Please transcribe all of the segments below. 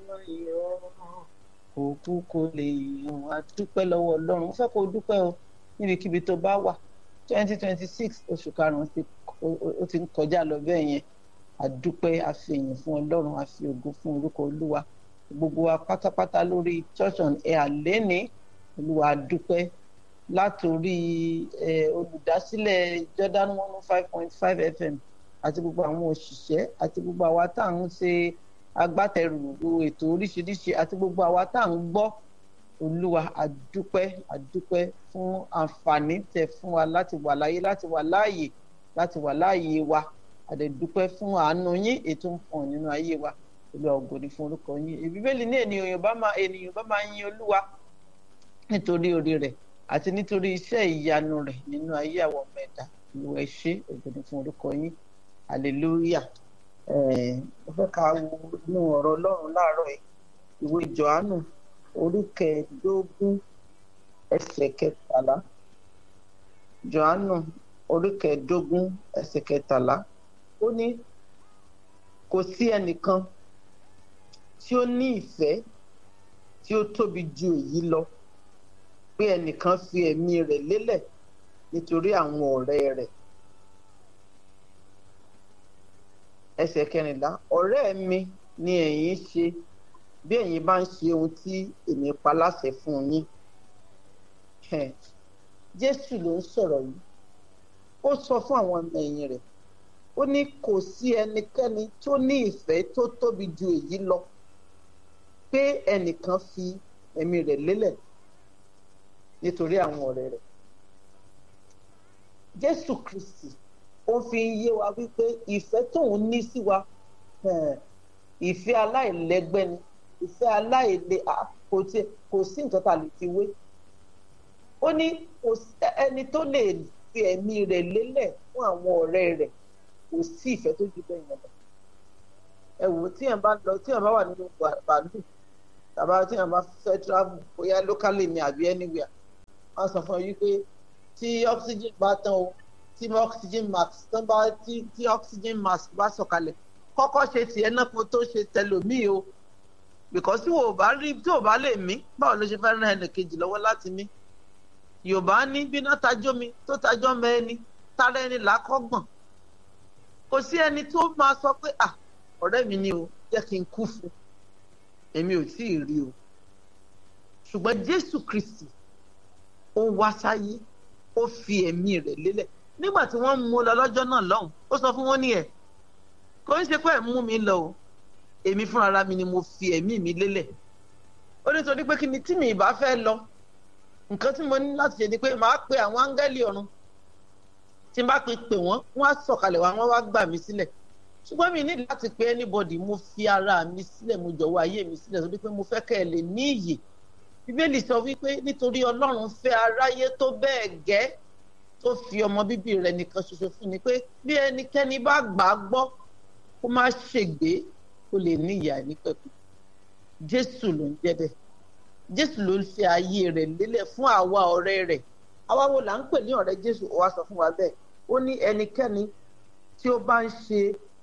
yọ̀ òkú kò lè yàn á dúpẹ́ lọ́wọ́ ọlọ́run mo fẹ́ kó o dúpẹ́ o níbikíbi tó bá wà twenty twenty six oṣù karùn-ún ti ó ti ń kọjá lọ bẹ́ẹ̀ yẹn àdúpẹ́ àfihàn fún ọlọ́run àfi ògo fún orúkọ olúwa gbogbo wa pátápátá lórí church on air lẹ́ni olúwa àdúpẹ́ látòrí olùdásílẹ̀ Jordan one oh five point five FM àti gbogbo àwọn òṣìṣẹ́ àti gbogbo àwa tá à ń ṣe agbátẹrù ètò oríṣiríṣi àti gbogbo àwa tá à ń gbọ́ olúwa àdúpẹ́ àdúpẹ́ fún àǹfààní tẹ́ fún wa láti wà láyé láti wà láàyè láti wà láàyè wa àdẹ̀dúpẹ́ fún àánú yín ètò ń pọ̀ nínú ayé wa olúwa ògòdì fún orúkọ yín ìbíbélì ní ènìyàn bá máa ènìyàn bá máa yin olúwa nítorí orí rẹ̀ àti nítorí iṣẹ́ ìyanu rẹ̀ nínú ayé àwọn ọmọ ẹ̀dá olúwa ẹ ṣé ògòdì fún orúkọ yín hallelujah mo fẹ́ ka wo inú ọ̀rọ̀ ọlọ́run láàárọ̀ yìí ìwé johannu orí kẹẹ̀ẹ́dógún ẹsẹ̀ kẹtàlá johannu orí kẹẹ̀ẹ́dógún ẹsẹ̀ kẹtàlá ó ní kò sí ẹnìkan tí ó ní ìfẹ́ tí ó tóbi ju èyí lọ pé ẹnìkan fi ẹ̀mí rẹ̀ lélẹ̀ nítorí àwọn ọ̀rẹ́ rẹ̀ ẹsẹ̀ kẹrìnlá ọ̀rẹ́ mi ni ẹ̀yin ṣe bí ẹ̀yin bá ń ṣe ohun tí èmi pa láṣẹ fún yín jésù ló ń sọ̀rọ̀ yìí ó sọ fún àwọn ọmọ ẹ̀yìn rẹ̀ ó ní kò sí ẹnikẹ́ni tó ní ìfẹ́ tó tóbi ju èyí lọ pé ẹnìkan fi ẹ̀mí rẹ̀ lélẹ̀ nítorí àwọn ọ̀rẹ́ rẹ̀ jésù kristi ó fi ń yé wa wípé ìfẹ́ tóun ní sí wa ìfẹ́ aláìlẹ́gbẹ́ ni ìfẹ́ aláìlè kò tí kò sí nǹkan tá a lè fi wé ó ní ẹni tó lè fi ẹ̀mí rẹ̀ lélẹ̀ fún àwọn ọ̀rẹ́ rẹ̀ kò sí ìfẹ́ tó ju bẹ́ẹ̀ yẹn lọ ẹ wò tí yẹn bá lọ tí yẹn bá wà nínú bàálù tàbá tí yẹn bá fẹ́ travel bóyá locally ni àbí anywhere wọ́n sọ fún yín pé tí oxygen bá tán o tí oxygen mask tán bá tí tí oxygen mask bá sọ̀kalẹ̀ kọ́kọ́ ṣe tiẹ̀ náà kó tó ṣe tẹlòmíì o because tí o bá rí tí o bá lè mí báwo ló ṣe fẹ́ ràn ẹnì kejì lọ́wọ́ láti mí yorùbá ní bíná tajọ́ mi tó tajọ́ mẹ́ni tára ẹni làákọ́gbọ̀n kò sí ẹni tó máa sọ pé à ọ̀rẹ́ mi ni o jẹ́ kí n kú fún èmi ò tí ì rí o ṣùgbọ́n jésù kristi ó wá sáyé ó fi ẹ̀mí rẹ̀ lélẹ̀ nígbà tí wọ́n mú lọ lọ́jọ́ náà lọ́hùn ó sọ fún wọn ní ẹ̀ kò ń ṣe pé ẹ̀ mú mi lọ o èmi fúnra mi ni mo fi ẹ̀mí mi lélẹ̀ ó ní torí pé kí ni tí mi ìbá fẹ́ lọ nǹkan tí mo ní láti ṣe ni pé màá pe àwọn áńgẹ́lì ọ̀run tí n bá pe pè wọ́n wọ́n á sọ̀kalẹ̀ wá wọ́n wá gbà mí sílẹ̀ ṣùgbọ́n mi ní láti pe anybody mo fi ara mi sílẹ̀ mo jọ̀wọ́ ayé mi sílẹ̀ torí pé mo fẹ́ kẹ́ ẹ lè ní iyè bíbélì sọ wípé nítorí ọlọ́run fẹ́ aráyé tó bẹ́ẹ̀ gẹ́ tó fi ọmọ bíbí rẹ̀ nìkan ṣoṣo fún ni pé bí ẹnikẹ́ni bá gbà á gbọ́ kó má ṣègbé kó lè ní ìyà nípẹ̀kun jésù ló ń jẹ́ bẹ́ẹ̀ jésù ló ń fi ayé rẹ̀ lélẹ̀ fún àwa ọ̀rẹ́ rẹ̀ àwa wo là ń pè ní ọ̀rẹ́ jésù ó wá sọ fún wa bẹ́ẹ̀ ó ní ẹnikẹ́ni tí ó bá ń ṣe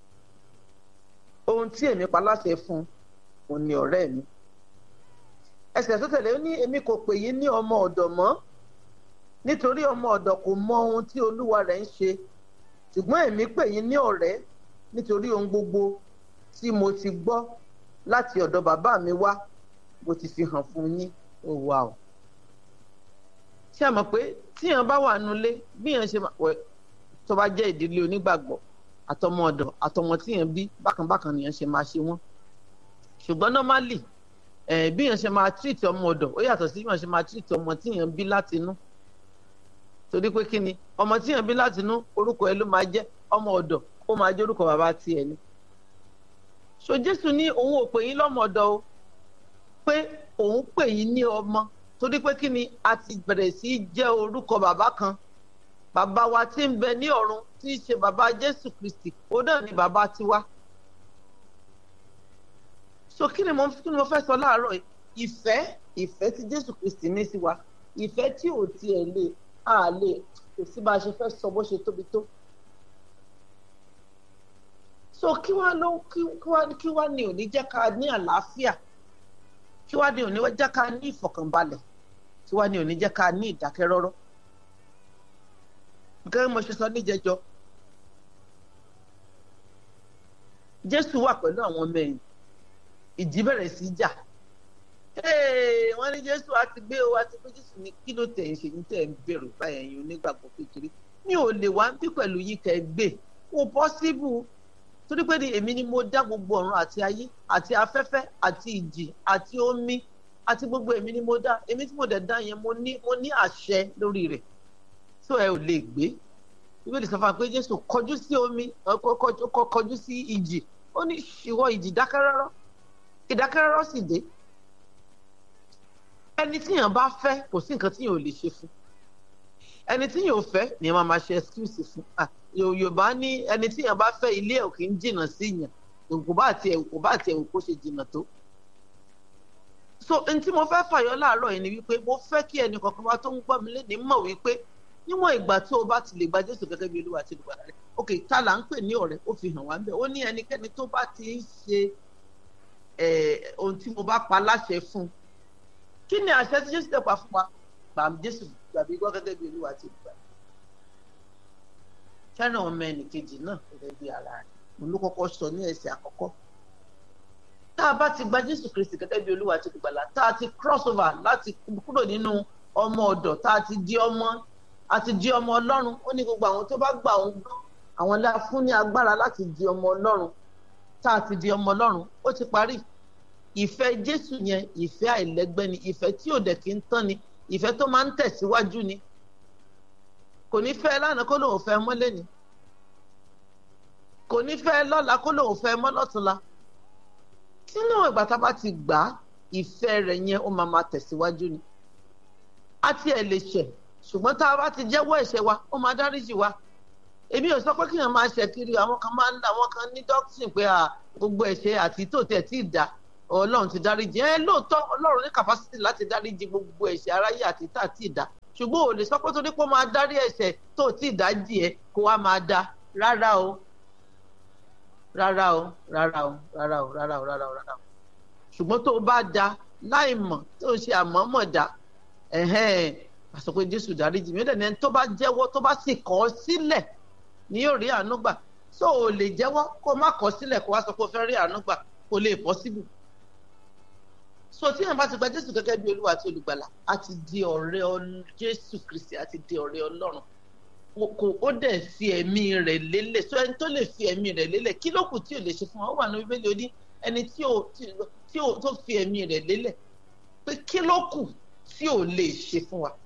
ohun tí èmi pa láṣẹ fún òun ni ọ̀rẹ́ mi ẹsẹ̀ tó tẹ̀lé ó ní èmi kò pè yín ní ọmọ ọ̀dọ̀ mọ́ nítorí ọmọ ọ̀dọ̀ kò mọ ohun tí olúwa rẹ̀ ń ṣe ṣùgbọ́n èmi pè yín ní ọ̀rẹ́ nítorí ohun gbogbo tí mo ti gbọ́ láti ọ̀dọ̀ bàbá mi wá mo ti fi hàn fún yín ó wà o. ṣé ẹ mọ̀ pé tíyàn bá wà nulẹ̀ bíyàn ṣe wẹ̀ tó bá jẹ́ ìdílé onígbàgbọ́ àtọmọ ọ̀dọ̀ àtọmọ tíyàn bí bákanbákan nìyẹn ṣe máa ṣe wọ́n ṣùgbọ́n normally ẹ̀ bíyàn ṣe máa treat ọmọ ọ̀dọ̀ ó yàtọ̀ sí bíyàn ṣe máa treat ọmọ tíyàn bí láti inú torí pé kí ni ọmọ tíyàn bí láti inú orúkọ ẹ ló máa jẹ́ ọmọ ọ̀dọ̀ ó máa jẹ́ orúkọ bàbá tiẹ̀ ni so jésù ní òun ò pè yín lọ́mọ ọ̀dọ̀ o pé òun pè yín ní ọmọ torí pé kí ni a ti bẹ̀rẹ̀ sí í jẹ́ orúkọ bàbá kan bàbá wa tí ń bẹ ní ọ̀run tí í ṣe bàbá jésù kristi òun náà ni bàbá tiwa so kí ni mo kí ni mo fẹ́ sọ láàárọ̀ yìí ìfẹ́ ìfẹ́ tí jésù kristi ní sí wa ìfẹ́ tí ò tiẹ̀ lè a lè kò sí bá a ṣe fẹ́ sọ bó ṣe tóbi tó so kí wá ló kí wá kí wá ní òní jẹ́ ká ní àlàáfíà kí wá ní òní jẹ́ ká ní ìfọ̀kànbalẹ̀ kí wá ní òní jẹ́ ká ní ìdákẹ́rọ́rọ́ gẹ́gẹ́ bí mo ṣe sọ níjẹjọ Jésù wà pẹ̀lú àwọn ọmọ ẹ̀yìn ìjì bẹ̀rẹ̀ sí í jà wọ́n ní Jésù á ti gbé o á ti gbé Jésù ní kí ló tẹ̀ ń ṣe ní tẹ̀ ń bẹ̀rù báyẹn yín onígbàgbọ́ kékeré mi ò lè wá ń bí pẹ̀lú yín kẹ́ ẹ gbé kò pọ́síbù torí pé èmi ni mo dá gbogbo ọ̀run àti ayé àti afẹ́fẹ́ àti ìjì àti omi àti gbogbo èmi ni mo dá èmi tí mo dẹ̀ dá yẹn mo ní mo ní àṣẹ lórí rẹ̀ tó ẹ ò lè gbé bíbélì sọ fún wa pé Jésù kọjú sí omi kọjú sí ìjì ó ní ìwọ ìjì dákẹ́rọ́rọ́ ìdákẹ́rọ́rọ́ sì dé ẹni tíyàn bá fẹ́ kò sí nǹkan tíyàn ò lè ṣe fún ẹni tíyàn ò fẹ́ ni wọ́n máa ṣe excuse fún Yorùbá ní ẹni tíyàn bá fẹ́ ilé ẹ̀ kì í jìnnà sí yàn kò bá tiẹ̀ kò bá tiẹ̀ kó ṣe jìnnà tó so n tí mo fẹ́ fàyọ láàárọ̀ yìí ni wípé mo fẹ́ kí ẹnì kankan wá tó ń gbọ́ mi léde mọ̀ wípé níwọ̀n ìgbà tó o bá ti lè gba Jésù gẹ́gẹ́ bí Olúwa àti olùgbàlà rẹ̀ ok ta là ń pè ní ọ̀rẹ́ ó fi hàn wá ń bẹ̀ ó ní ẹnikẹ́ni tó bá ti ń ṣe ohun tí mo bá pa láṣẹ fún kí ni àṣẹ tí Jésù tẹ̀ pa fún wa gbàm Jésù gbàgbé gbọ́ gẹ́gẹ́ bí Olúwa àti olùgbàlà fẹ́ràn ọmọ ẹnìkejì náà gẹ́gẹ́ bí ara rẹ̀ òun ló kọ́kọ́ sọ ní ẹsẹ̀ àkọ́kọ́ tá a bá ti gba Jésù Kristi gẹ́gẹ́ bí Olúwa àti olùgbàlà tá a ti cross over láti kúrò nínú ọmọ ọ̀dọ̀ tá a ti di ọmọ àti di ọmọ Ọlọ́run ó ní gbogbo àwọn tó bá gbà òun gbọ́ àwọn la fún ní agbára láti di ọmọ Ọlọ́run tá a ti di ọmọ Ọlọ́run ó ti parí ìfẹ́ Jésù yẹn ìfẹ́ àìlẹ́gbẹ́ ni ìfẹ́ tí ò dẹ̀ kí ń tán ni ìfẹ́ tó máa ń tẹ̀síwájú ni kò ní fẹ́ lánàá kó lóun fẹ́ mọ́ lẹ́ni kò ní fẹ́ lọ́la kó lóun fẹ́ mọ́ lọ́túnla sínú ìgbà tá a bá ti gbà á ìfẹ́ rẹ̀ yẹn ó máa máa tẹ̀síwájú ni á tiẹ̀ lè ṣẹ̀ ṣùgbọ́n tá a bá ti jẹ́wọ́ ẹ̀ṣẹ̀ wa ó máa dáríjì wa èmi ò sọ pé kíyàn máa ṣẹ̀ kiri àwọn kan máa ń dá àwọn kan ní dọ́kítìn pé gbogbo ẹ̀ṣẹ̀ àti tó tẹ̀ tí ì dá ọlọ́run ti dáríjì ẹ lóòótọ́ ọlọ́run ní kàpásítì láti dáríjì gbogbo ẹ̀ṣẹ̀ aráyé àti tá tí ì dá ṣùgbọ́n ò lè sọ pé torí pé ó máa dárí ẹ̀ṣẹ̀ tó tí ì dájì ẹ kó wá máa dá rárá o rárá o rárá o rárá o rárá o rárá o rárá o ṣùgbọ́n tó o bá dá láì mọ̀ tó o ṣe àmọ́mọ̀ dá ẹ̀hẹ́n àsọ pé jésù dáríjì mí ó dẹ̀ni ẹni tó bá jẹ́wọ́ tó bá sì kọ̀ ọ́ sílẹ̀ ni yóò rí àánú gbà tó o lè jẹ́wọ́ kó o má kọ̀ ọ́ sílẹ̀ kó o wá sọ pé o fẹ́ rí àánú gbà kó o lè possible so tí yẹn bá ti gba jésù gẹ́gẹ́ bí olúwa àti olùgbàlà a ti di ọ̀rẹ́ jésù kristi a ti di ọ̀rẹ́ ọlọ́run kò ó dẹ̀ fi ẹ̀mí rẹ̀ lélẹ̀ so ẹni tó lè fi ẹ̀mí rẹ̀ lélẹ̀ kí ló kù tí ò lè ṣe fún wa ó wà ní bíbélì ó ní ẹni tí ò tí ò tó fi ẹ̀mí rẹ̀ lélẹ̀ pé kí ló kù tí ò lè ṣe fún wa.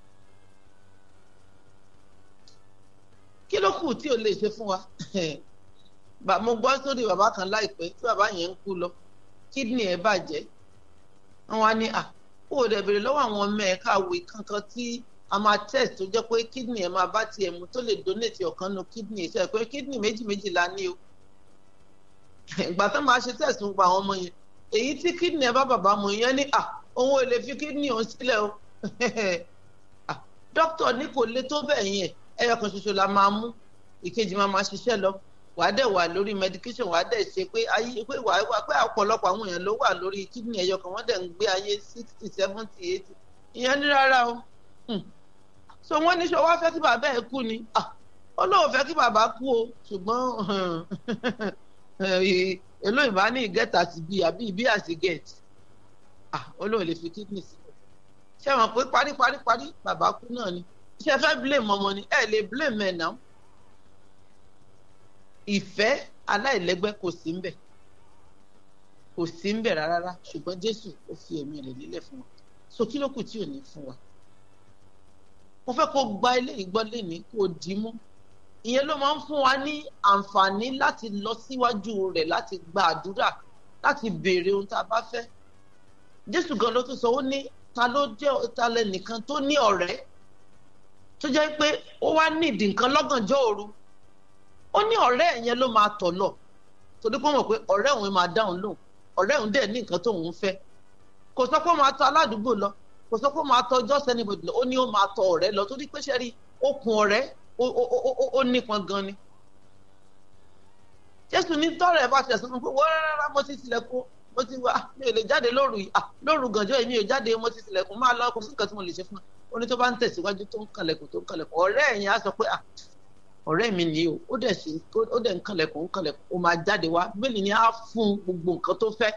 kí ló kù tí ò lè ṣe fún wa mo gbọ́ sórí bàbá kan láìpẹ́ tí bàbá yẹn ń kú lọ kídìní ẹ̀ bàjẹ́ wọn wá ní à kó o dẹ̀ bèrè lọ́wọ́ àwọn ọmọ ẹ̀ káwé kankan tí a máa test tó jẹ́ pé kídìní ẹ̀ máa bá tiẹ̀ mu tó lè donate ọ̀kan nu kídìní ẹ̀ sọ pé kídìní méjì méjì la ní o ìgbà tó máa ṣe test ń pa àwọn ọmọ yẹn èyí tí kídìní ẹ̀ bá bàbá mu yẹn ní à òun ò lè fi kídìní òun sílẹ̀ o dókítà ní kò lè tó bẹ́ẹ̀ yẹn ẹyọ kan ṣoṣo la máa mú ìkejì máa máa ṣiṣẹ́ lọ wàá dẹ̀ wà lórí medication wàá dẹ̀ ṣe pé ayé pé wàá wà pé ọ̀pọ̀lọpọ̀ àwọn èèyàn ló wà lórí kidney ẹyọ kan wọ́n dẹ̀ ń gbé ayé sixty seventy eighty ìyẹn ní rárá o so wọ́n ní sọ wá fẹ́ kí bàbá ẹ̀ kú ni ó lóun fẹ́ kí bàbá kú o ṣùgbọ́n èló ìbá ní get as bí àbí ìbí as get ó lóun lè fi kidney sílẹ̀ ṣé wọn pé parí parí parí bàbá kú náà ni ṣé ẹ fẹ́ blame ọmọ ni ẹ lè blame ẹ̀ náà ìfẹ́ aláìlẹ́gbẹ́ kò sí ńbẹ̀ kò sí ńbẹ̀ rárá ṣùgbọ́n Jésù ó fi ẹ̀mí rẹ̀ lélẹ̀ fún wa so kí ló kù tí ò ní fún wa mo fẹ́ kó gba eléyìí gbọ́ lẹ́ni kó dì í mú ìyẹn ló máa ń fún wa ní àǹfààní láti lọ síwájú rẹ̀ láti gba àdúrà láti béèrè ohun tá a bá fẹ́ Jésù gan ló tún sọ ó ní ta ló jẹ́ ta lẹ́nìkan tó ní ọ̀rẹ́ tó jẹ́ pé ó wá nídìí nǹkan lọ́gànjọ́ òru ó ní ọ̀rẹ́ yẹn ló máa tọ̀ lọ torí pé ó mọ̀ pé ọ̀rẹ́ òun máa dáhùn lóhùn ọ̀rẹ́ òun dẹ̀ ní nǹkan tóun fẹ́ kò sọ pé ó máa tọ̀ aládùúgbò lọ kò sọ pé ó máa tọ̀ just anybody lọ ó ní ó máa tọ̀ ọ̀rẹ́ lọ torí pé sẹ́rí okùn ọ̀rẹ́ ó nípọn gan ni. Jésù ní tọ́rẹ̀ bá ṣẹ̀ sọ́nù pé wọ́n rárá mo ti tilẹ̀kùn mo ti wá mi ò lè jáde lóru yìí ah lóru gànjọ́ èmi ò jáde mo ti tilẹ̀kùn máa lọ kò sí nǹkan tí mo lè ṣe fún ẹ ó ní tó bá ń tẹ̀síwájú tó ń kànlẹ̀kùn tó ń kànlẹ̀kùn ọ̀rẹ́ ẹ̀yìn á sọ pé ah ọ̀rẹ́ mi nìyí o ó dẹ̀ sí ó dẹ̀ ń kànlẹ̀kùn ń kànlẹ̀kùn ó máa jáde wá bẹ́ẹ̀ ni á fún gbogbo nǹkan tó fẹ́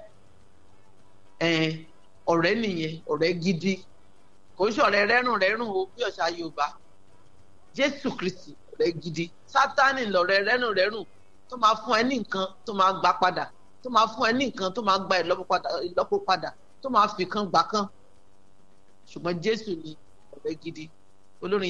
ọ̀rẹ́ nìyẹn ọ̀rẹ́ gidi kò ń ṣọ̀rẹ́ rẹ́rùn rẹ́rùn o bí ọ̀ṣà Yorùbá Jésù Kristi ọ̀rẹ́ gidi Sátánì lọ̀rẹ́ rẹ́rùn rẹ́rùn tó máa fún ẹ ní nǹkan tó máa gbà padà tó máa fún ẹ ní nǹkan tó máa gba ìlọ́po padà tó máa fi kan gbà kan ṣùgbọ́n Jésù ni ọ̀rẹ́ gidi olórin